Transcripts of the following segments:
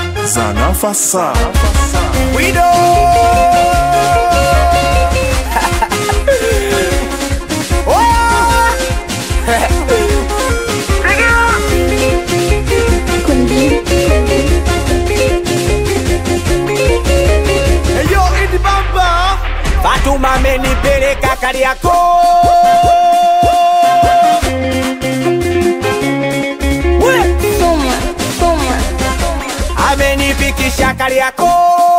Zanafasa. Wido Eyo Idi Bamba Fatuma amenipeleka Kariakoo We! Soma, soma, amenifikisha Kariakoo.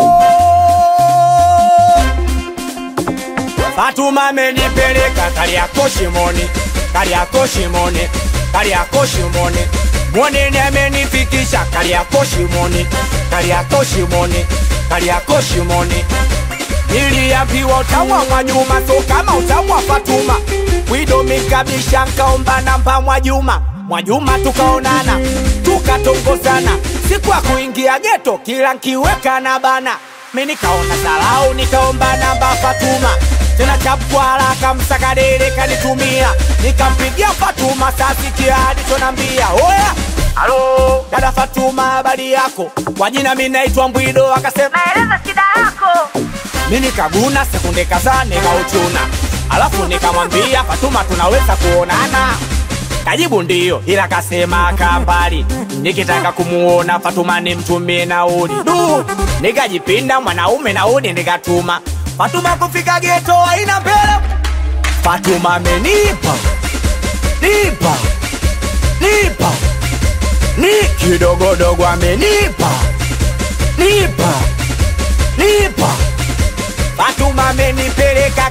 Fatuma amenipeleka Kariakoo Shimoni, Kariakoo Shimoni, Kariakoo Shimoni. Mwanene amenifikisha Kariakoo Shimoni, Kariakoo Shimoni, Kariakoo Shimoni. Niliambiwa utaua Mwajuma, so kama utaua Fatuma. Wido mikabisha nkaomba namba Mwajuma, Mwajuma tukaonana, tukatongozana. Siku ya kuingia geto, kila nkiweka na bana. Mi nikaona salau, nikaomba namba Fatuma tena chapwa haraka, msakadere kanitumia, nikampigia Fatuma, sasikia alichonambia. Oya, halo dada Fatuma, habari yako? Kwa jina mi naitwa Mbwido, akasema maeleza shida yako. mi nikaguna sekunde kadhaa nikauchuna, alafu nikamwambia Fatuma, tunaweza kuonana? Kajibu ndiyo, ila kasema kambali. Nikitaka kumuona Fatuma nimtumie nauli. Du, nikajipinda mwanaume nauli nikatuma. Fatuma kufika geto haina mbele. Fatuma amenipa nipa nipa ni kidogodogo amenipa nipa nipa Fatuma amenipeleka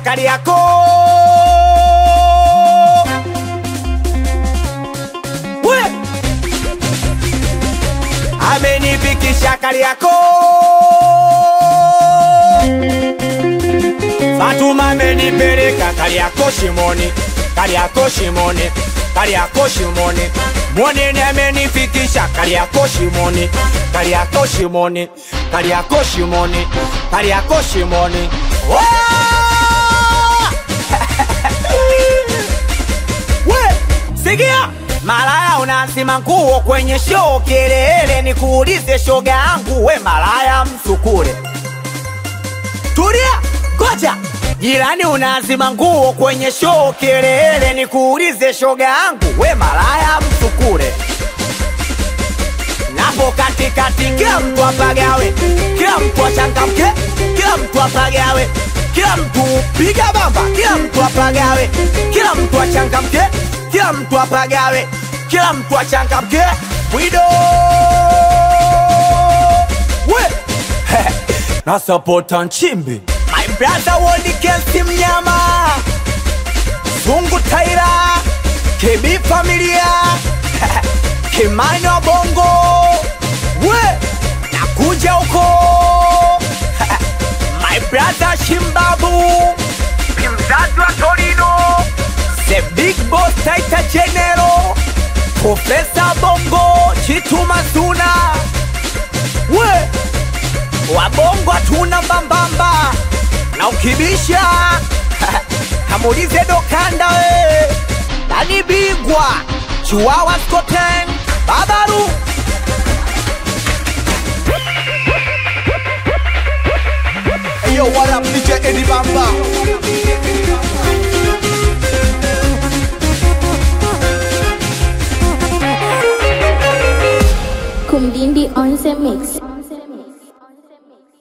Kariakoo. We! Amenifikisha Kariakoo. Fatuma amenipeleka Kariakoo Shimoni, Kariakoo Shimoni, Kariakoo Shimoni. Mwanene amenifikisha Kariakoo Shimoni, Kariakoo Shimoni, Kariakoo Shimoni, Kariakoo Shimoni. Waa! We, sikia malaya unazima nguo kwenye show kelele, nikuulize shoga yangu, we malaya msukule Tulia, ngoja. Jirani unazima nguo kwenye show kelele, nikuulize shoga yangu, we malaya msukule. Napo katikati, kila mtu apagawe, kila mtu achangamke, kila mtu apagawe, kila mtu piga bamba, kila mtu apagawe, kila mtu achangamke, kila mtu apagawe, kila mtu achangamke. Bwido we na sapota Nchimbi, my brother Wodi Kensi Mnyama, Zungu Taira, KB Familia, Kimani wa Bongo, we nakuja huko my brother Shimbabu, mzazi wa Torino, the big boss Taita General, Profesa Bongo, Chitu Mazuna, we wabongo hatuna mbambamba na ukibisha kamulize dokanda we nani bigwa chiwawa skoten babaru Yo, what up, DJ Eddie Bamba? Kumdindi on the mix.